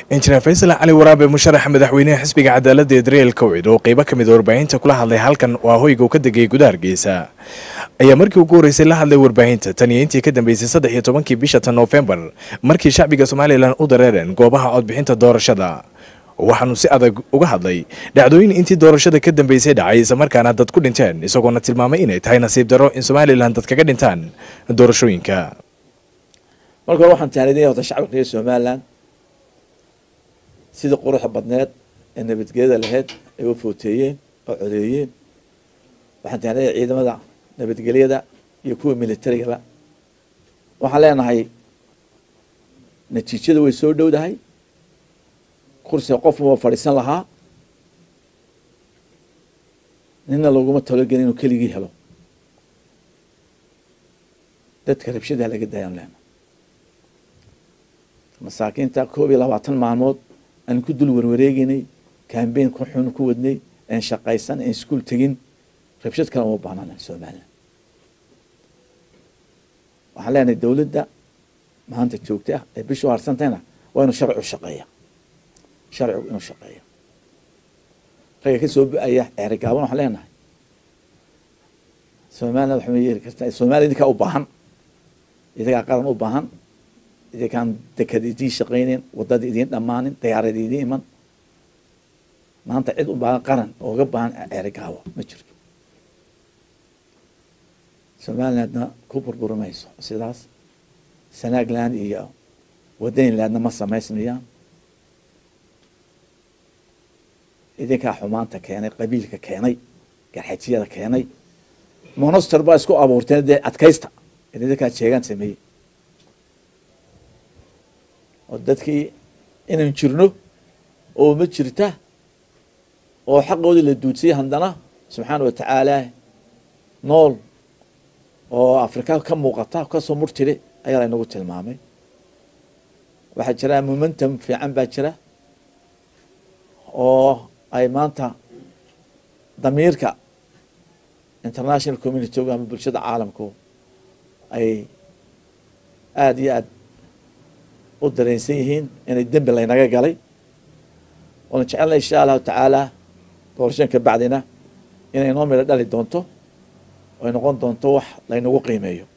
injineer faysal cali waraabe musharaxa madaxweyneha xisbiga cadaaladda ee daryeel kowcid oo qeybo ka mid warbaahinta kula hadlay halkan waa hoyga uu ka degay gudaha hargeysa ayaa markii ugu horreysay la hadlay warbaahinta tan iyo intii ka dambeysay saddex iyo tobankii bisha tan noofembar markii shacbiga somalilan u dareereen goobaha codbixinta doorashada waxaanu si adag uga hadlay dhacdooyin intii doorashada ka dambeysay dhacay islamarkaana dad ku dhinteen isagoona tilmaamay inay tahay nasiib darro in somalilan dad kaga dhintaan doorashooyinka marka hore waxaan taanidinaya horta shacabka reer somaliland sidii quruxda badneed ee nabadgelyada lahayd ay u footeeyeen oo codeeyeen waxaan taanidaya ciidamada nabadgelyada iyo kuwa militarigaba waxaan leenahay natiijada way soo dhowdahay kursiga qof waa fadhiisan lahaa nina laguma talogelin inuu keligii helo dadka rabshadaha laga daayaan leena masaakiinta koob iyo labaatan maalmood aan ku dul warwareegeynay cambain ku xun ku wadnay aan shaqaysan aan iskuol tegin rabshad kale uma baahnaana somalilan waxaan leenahay dowladda maanta joogta ee bisha u harsantayna waa inuu sharci u shaqeeya sharcigu inuu shaqeeya ragga ka soo bu-aya ceerigaaban waxaan leenahay somaliland waxma yeeli kartaa somaliya idinkaa u baahan idagaa qaran u baahan idinkaan dekad idiin shaqayneyn wadada idiin dhammaanin dayaarad idiin iman maanta cid u baahan qaran ooga baahan ceerigaawo ma jirto somalilandna ku burburi mayso sidaas sanagland iyo wadaynlandna ma samaysmayaan idinkaa xumaanta keenay qabiilka keenay garxajiyada keenay monoster baa isku abuurteen dee adkaysta idinkaa jeegaan sameeyey oo dadkii inaan jirno oo ma jirta oo xaqoodii la duudsiyay haddana subxaana wa tacaala nool oo afrika ka muuqata kasoo murtire ayaa laynagu tilmaamay waxaa jira momentum fiican baa jira oo ay maanta damiirka international community-gu ama bulshada caalamku ay aada iyo aada u dareensan yihiin inay dembi laynaga galay waana jecelna insha allahu tacaala doorashan ka bacdina inay noo midho dhali doonto ay noqon doonto wax laynagu qiimeeyo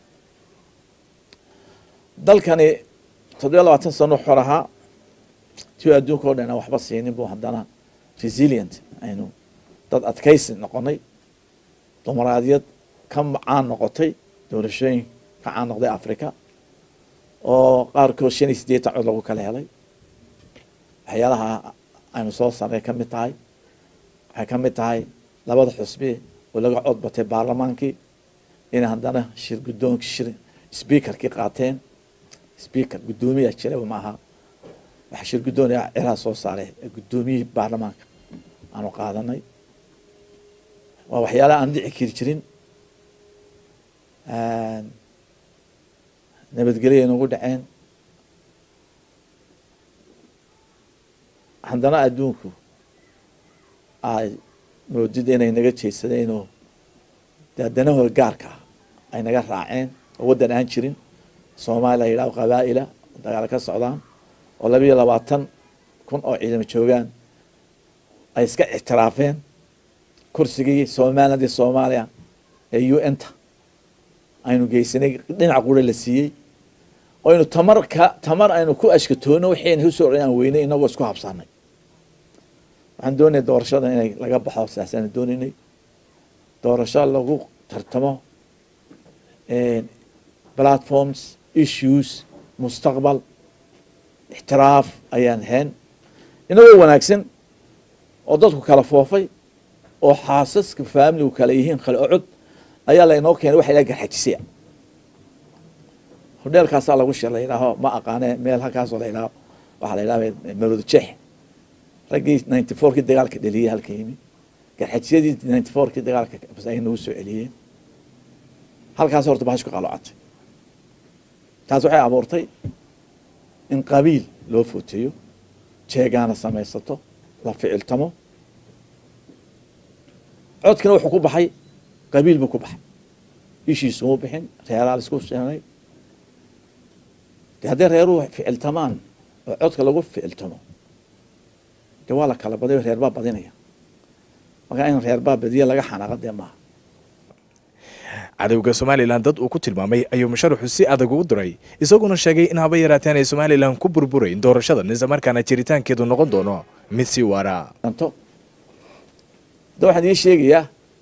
dalkani toddobiya labaatan sano xor ahaa tiu adduunka o dhan aan waxba siinin bu haddana resilient aynu dad adkaysi noqonay dumaraadiyad ka caan noqotay doorashooyin ka caan noqday africa oo qaarkood shan iyo siddeetan cod lagu kala helay waxyaalaha aynu soo sarnay ka mid tahay waxay ka mid tahay labada xusbi oo laga cod batay baarlamaankii inay haddana shir guddoonki shir speakerkii qaateen speaker guddoomiyaa jiraba maaha waxaa shir guddoon ciraha soo saaray guddoomiyihii baarlamaanka aanu qaadanay waa waxyaalaha aan dhici kiri jirin nabadgelya nagu dhaceen haddana adduunku ay moodida inay naga jeedsadeen oo dee danahooda gaarka ah ay naga raaceen oo waddan aan jirin soomaaliya la yidhaho qabaa'ila dagaalo ka socdaan oo labiiyo labaatan kun oo ciidamo joogaan ay iska ictiraafeen kursigii somalilandii soomaaliya ee u n ta aynu geysanay dhinac qura la siiyey aynu tamar ka tamar aynu ku ashkatoono waxayna usoo aan weynay inagoo isku habsanay waxaan doonaya doorashada inay laga baxo saasaan doonaynay doorasho lagu tartamo platforms issues mustaqbal ixtiraaf ayaan hayn inagoo wanaagsan oo dadku kala foofay oo xaasaska faamiligu kala yihiin kale ocod ayaa laynoo keenay waxa la garxajisaya hodheelkaasaa lagu shir la yidhaaho ma aqaane meel halkaasoo la yidhaaho waxaa la yidhaha marooda jeex raggii ninety fourkii dagaalka dheliyey halka yimi garxajisyadii ninety fourkii dagaalka ay nagu soo celiyeen halkaas horta bahash ku qalocatay taas waxay abuurtay in qabiil loo footeeyo jeegaana samaysato la ficiltamo codkina wuxuu ku baxay qabiil buu ku baxay ishiisuma bixin reeraa la isku sheenay de hadday reeruhu ficiltamaan oo codka lagu ficiltamo dee waa la kala badayo reerbaa badinaya markaa in reerbaa badiya laga xanaaqa dee maaha cadowga somalilan dad uu ku tilmaamay ayuu musharaxu si adag ugu diray isaguna sheegay in haba yaraateen ay somalilan ku burburayn doorashadan islamarkaana jiritaankeedu noqon doono mid sii waara danto da waxaan ii sheegayaa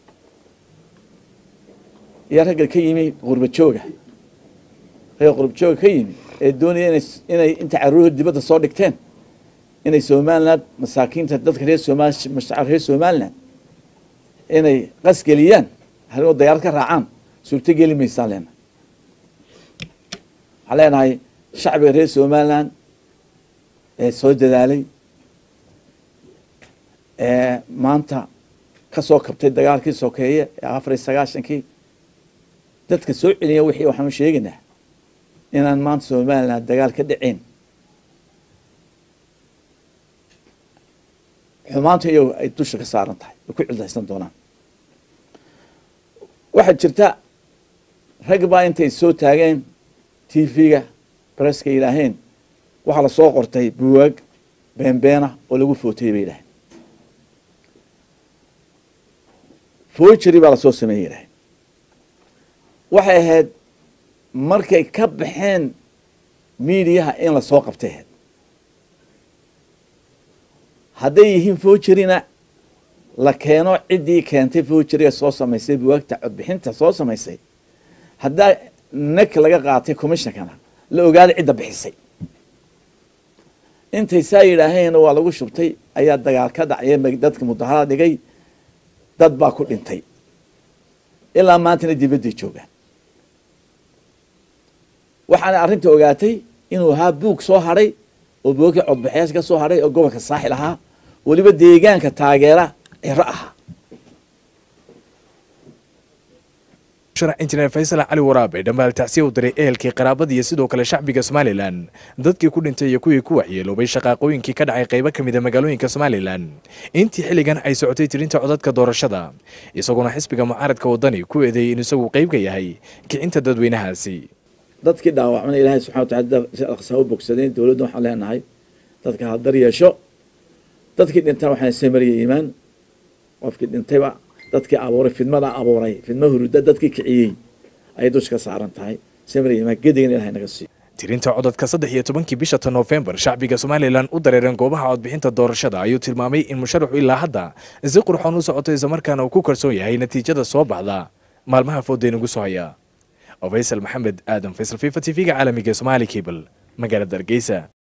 yaa ragga ka yimi qurba jooga ragga qurba jooga ka yimi ee doonaya inay inay inta caruurha dibadda soo dhigteen inay somaliland masaakiinta dadka reer somal mashacab reer somaliland inay qasgeliyaan hadigoo dayaarad ka raacaan suurto geli maysaan leenahay waxaan leenahay shacbiga reer somaliland ee soo dadaalay ee maanta ka soo kabtay dagaalkii sokeeye ee afar iyo sagaashankii dadka soo celiya wixii waxaanu sheegaynaa inaan maanta somaliland dagaal ka dhaceyn xumaanta iyago ay dusha ka saaran tahay ay ku cildaysan doonaan waxaa jirta rag baa intay soo taageen t v-ga bareska yidhaaheen waxaa lasoo qortay buwaag beenbeena oo lagu footayay bay yidhaheen forgery baa lasoo sameeyey yidhaheen waxay ahayd markay ka baxeen miidiyaha in lasoo qabtay ahayd hadday yihiin forgeryna la keeno ciddii keentay forgeryga soo samaysay buwaagta codbixinta soo samaysay haddaa nek laga qaatay commissionkana la ogaada cidda bixisay intay saa yidhaaheen waa lagu shubtay ayaa dagaal ka dhacya dadka mudaharada dhigay dad baa ku dhintay ilaa maantana dibadday joogaan waxaana arrinta ogaatay inuu ahaa buug soo hadhay oo buugkii codbaxyaasha ka soo hadhay oo gobolka saaxil ahaa weliba deegaanka taageera ciro ahaa sharax injineer faysal cali waraabe dhammaal tacsiya u diray ehelkii qaraabada iyo sidoo kale shacbiga somalilan dadkii ku dhintay iyo kuwii ku waxyeeloobay shaqaaqooyinkii ka dhacay qaybo ka mida magaalooyinka somalilan intii xilligan ay socotay tirinta codadka doorashada isaguna xisbiga mucaaradka wadani ku eedeeyey in isagu qayb ka yahay kicinta dadweynahaasi dadkii dhaawacmana ilaahay subxana watacala aqsaa u bogsadeen dowladda waxaan leenahay dadka hadar yeesho dadkii dhintana waxaan samariya iimaan qofkii dhintayba dadkii abuuray fidmada abuuray fidma huruda dadkii kiciyey ayay dusha ka saaran tahay samariya iimaan gedigana ilahay naga siiyo tirinta codadka saddex iyo tobankii bisha ta noofembar shacbiga somalilan u dareereen goobaha codbixinta doorashada ayuu tilmaamay in musharaxu ilaa hadda si qurxoon u socoto islamarkaana uu ku kalsoon yahay natiijada soo baxda maalmaha foodeen ugu soo haya faysal maxamed aadan faysal fifa t v-ga caalamiga somaali cable magaalada hargeysa